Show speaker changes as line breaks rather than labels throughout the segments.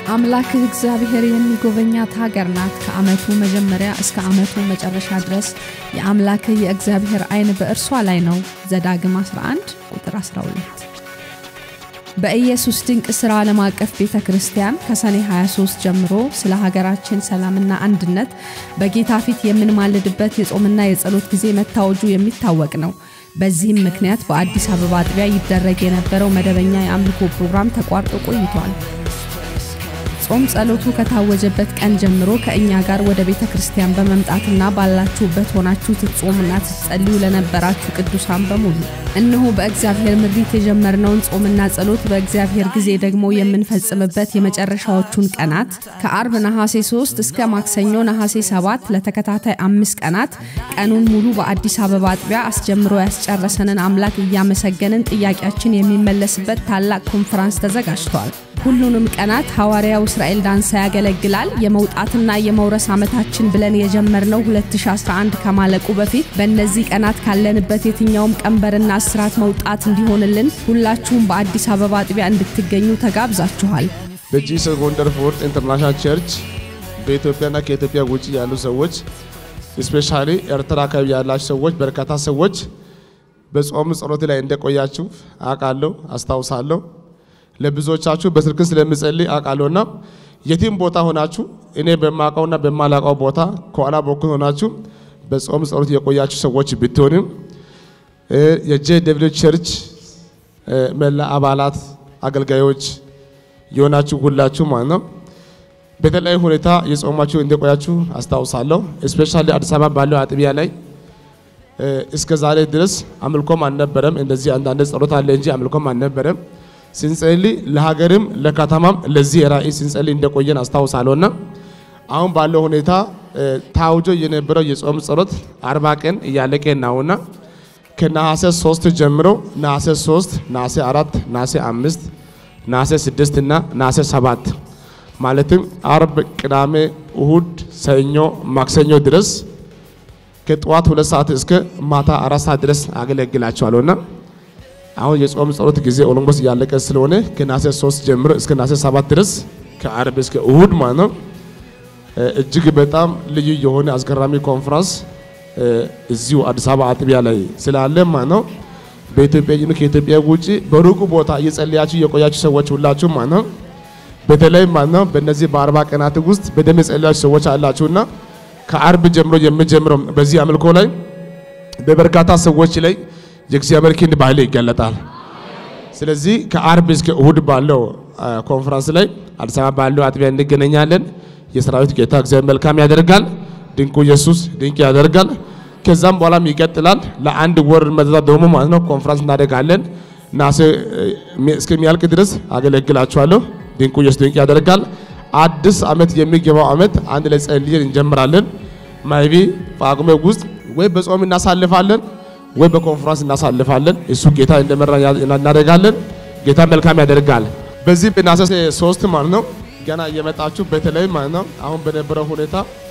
አምላክህ እግዚአብሔር የሚጎበኛት ሀገር ናት። ከዓመቱ መጀመሪያ እስከ ዓመቱ መጨረሻ ድረስ የአምላክህ የእግዚአብሔር ዓይን በእርሷ ላይ ነው። ዘዳግም 11 ቁጥር 12። በኢየሱስ ድንቅ ሥራ ዓለም አቀፍ ቤተ ክርስቲያን ከሰኔ 23 ጀምሮ ስለ ሀገራችን ሰላምና አንድነት በጌታ ፊት የምንማልድበት የጾምና የጸሎት ጊዜ መታወጁ የሚታወቅ ነው። በዚህም ምክንያት በአዲስ አበባ አጥቢያ ይደረግ የነበረው መደበኛ የአምልኮ ፕሮግራም ተቋርጦ ቆይቷል። ጾም ጸሎቱ ከታወጀበት ቀን ጀምሮ ከእኛ ጋር ወደ ቤተ ክርስቲያን በመምጣትና ባላችሁበት ሆናችሁ ትጾሙና ትጸልዩ ለነበራችሁ ቅዱሳን በሙሉ እነሆ በእግዚአብሔር ምሪት የጀመርነውን ጾምና ጸሎት በእግዚአብሔር ጊዜ ደግሞ የምንፈጽምበት የመጨረሻዎቹን ቀናት ከአርብ ነሐሴ 3 እስከ ማክሰኞ ነሐሴ 7 ለተከታታይ አምስት ቀናት ቀኑን ሙሉ በአዲስ አበባ አጥቢያ አስጀምሮ ያስጨረሰንን አምላክ እያመሰገንን ጥያቄያችን የሚመለስበት ታላቅ ኮንፈራንስ ተዘጋጅቷል። ሁሉንም ቀናት ሐዋርያው እስራኤል ዳንሳ ያገለግላል። የመውጣትና የመውረስ ዓመታችን ብለን የጀመርነው 2011 ከማለቁ በፊት በእነዚህ ቀናት ካለንበት የትኛውም ቀንበርና እስራት መውጣት እንዲሆንልን ሁላችሁም በአዲስ አበባ አጥቢያ እንድትገኙ ተጋብዛችኋል።
በጂሰስ ወንደርፉል ኢንተርናሽናል ቸርች በኢትዮጵያና ከኢትዮጵያ ውጭ ያሉ ሰዎች ስፔሻሊ ኤርትራ አካባቢ ያላችሁ ሰዎች በርካታ ሰዎች በጾም ጸሎት ላይ እንደቆያችሁ አውቃለሁ፣ አስታውሳለሁ። ለብዙዎቻችሁ በስልክ ስለምጸልይ አውቃለሁና የትም ቦታ ሆናችሁ እኔ በማውቀውና በማላውቀው ቦታ ከኋላ በኩል ሆናችሁ በጾም ጸሎት የቆያችሁ ሰዎች ብትሆንም የጄ ደብሊው ቸርች መላ አባላት አገልጋዮች የሆናችሁ ሁላችሁ ማለት ነው በተለያዩ ሁኔታ የጾማችሁ እንደቆያችሁ አስታውሳለሁ። እስፔሻሊ አዲስ አበባ ባለው አጥቢያ ላይ እስከ ዛሬ ድረስ አምልኮም አልነበረም። እንደዚህ አንዳንድ ጸሎት አለ እንጂ አምልኮም አልነበረም። ስንጸልይ ለሀገርም ለከተማም ለዚህ ራእይ ስንጸልይ እንደቆየን አስታውሳለሁና አሁን ባለው ሁኔታ ታውጆ የነበረው የጾም ጸሎት አርባ ቀን እያለቀ ነውና ከነሐሴ ሶስት ጀምሮ ነሐሴ ሶስት ነሐሴ አራት ነሐሴ አምስት ነሐሴ ስድስት እና ነሐሴ ሰባት ማለትም አርብ፣ ቅዳሜ፣ እሁድ፣ ሰኞ፣ ማክሰኞ ድረስ ከጠዋት ሁለት ሰዓት እስከ ማታ አራት ሰዓት ድረስ አገለግላቸዋለሁና አሁን የጾም ጸሎት ጊዜ ኦሎምቦስ እያለቀ ስለሆነ ከነሐሴ 3 ጀምሮ እስከ ነሐሴ 7 ድረስ ከአርብ እስከ እሁድ ማለት ነው እጅግ በጣም ልዩ የሆነ አስገራሚ ኮንፈረንስ እዚሁ አዲስ አበባ አጥቢያ ላይ ስላለ ማለት ነው። በኢትዮጵያ ይሁን ከኢትዮጵያ ውጪ በሩቁ ቦታ እየጸለያችሁ የቆያችሁ ሰዎች ሁላችሁ ማለት ነው በተለይ ማለት ነው በእነዚህ በአርባ ቀናት ውስጥ በደም የጸለያችሁ ሰዎች አላችሁና ከአርብ ጀምሮ የሚጀምረው በዚህ አምልኮ ላይ በበርካታ ሰዎች ላይ የእግዚአብሔር ክንድ በኃይል ይገለጣል። ስለዚህ ከአርብ እስከ እሁድ ባለው ኮንፈረንስ ላይ አዲስ አበባ ባለው አጥቢያ እንገናኛለን። የሰራዊት ጌታ እግዚአብሔር መልካም ያደርጋል። ድንቁ ኢየሱስ ድንቅ ያደርጋል። ከዛም በኋላም ይቀጥላል። ለአንድ ወር መዛ ደግሞ ማለት ነው ኮንፈረንስ እናደርጋለን። ናሴ እስከሚያልቅ ድረስ አገለግላችኋለሁ። ድንቁ ኢየሱስ ድንቅ ያደርጋል። አዲስ ዓመት የሚገባው ዓመት አንድ ላይ ጸልየን እንጀምራለን። ማይቢ ጳጉሜ ውስጥ ወይ በጾም እናሳልፋለን ወይ በኮንፈረንስ እናሳልፋለን። እሱ ጌታ እንደመራ እናደርጋለን። ጌታ መልካም ያደርጋል። በዚህ በነሐሴ ሶስት ማለት ነው ገና እየመጣችሁ በተለይ ማለት ነው አሁን በነበረው ሁኔታ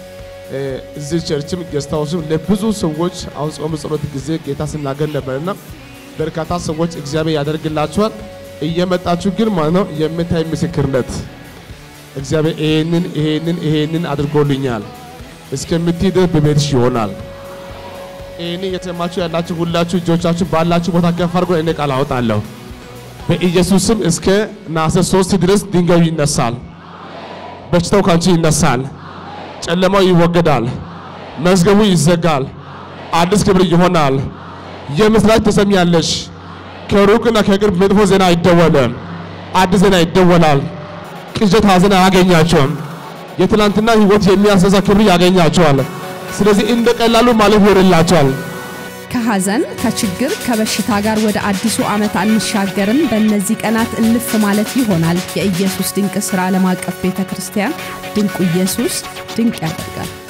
እዚህ ቸርችም ጌስት ሃውስም ለብዙ ሰዎች አሁን ጾም ጸሎት ጊዜ ጌታ ስናገር ነበርና በርካታ ሰዎች እግዚአብሔር ያደርግላችኋል። እየመጣችሁ ግን ማለት ነው የምታይ ምስክርነት እግዚአብሔር ይሄንን ይሄንን ይሄንን አድርጎልኛል እስከምትሄድ በቤትሽ ይሆናል። ይህን እየሰማችሁ ያላችሁ ሁላችሁ እጆቻችሁ ባላችሁ ቦታ ከፍ አድርጎ እኔ ቃል አወጣለሁ። በኢየሱስም እስከ ነሐሴ ሶስት ድረስ ድንጋዩ ይነሳል፣ በሽታው ካንቺ ይነሳል፣ ጨለማው ይወገዳል፣ መዝገቡ ይዘጋል፣ አዲስ ክብር ይሆናል። የምስራች ትሰሚያለሽ። ከሩቅና ከቅርብ መጥፎ ዜና አይደወልም፣ አዲስ ዜና ይደወላል። ቅዠት፣ ሐዘን አያገኛቸውም። የትላንትና ህይወት የሚያስረሳ ክብር ያገኛቸዋል። ስለዚህ እንደ ቀላሉ ማለፍ ይሆንላቸዋል።
ከሐዘን ከችግር ከበሽታ ጋር ወደ አዲሱ ዓመት አንሻገርም። በእነዚህ ቀናት እልፍ ማለት ይሆናል። የኢየሱስ ድንቅ ሥራ ዓለም አቀፍ ቤተ ክርስቲያን ድንቁ ኢየሱስ ድንቅ ያደርጋል።